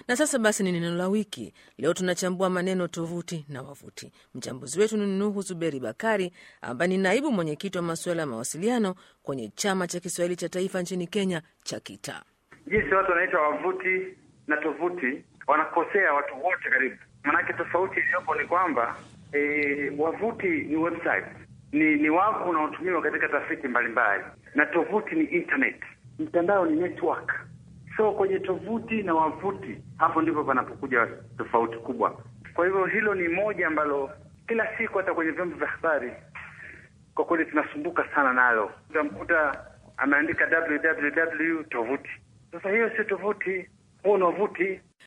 Na sasa basi ni neno la wiki. Leo tunachambua maneno tovuti na wavuti. Mchambuzi wetu ni Nuhu Zuberi Bakari ambaye ni naibu mwenyekiti wa masuala ya mawasiliano kwenye chama cha Kiswahili cha taifa nchini Kenya cha KITA. Jinsi watu wanaita wavuti na tovuti wanakosea watu wote karibu, manake tofauti iliyopo ni kwamba e, wavuti ni website, ni ni wavu unaotumiwa katika tafiti mbalimbali, na tovuti ni internet, mtandao ni network. So kwenye tovuti na wavuti, hapo ndipo panapokuja tofauti kubwa. Kwa hivyo hilo ni moja ambalo kila siku hata kwenye vyombo vya habari kwa kweli tunasumbuka sana nalo. Utamkuta ameandika www tovuti. Sasa hiyo sio tovuti, huo ni wavuti.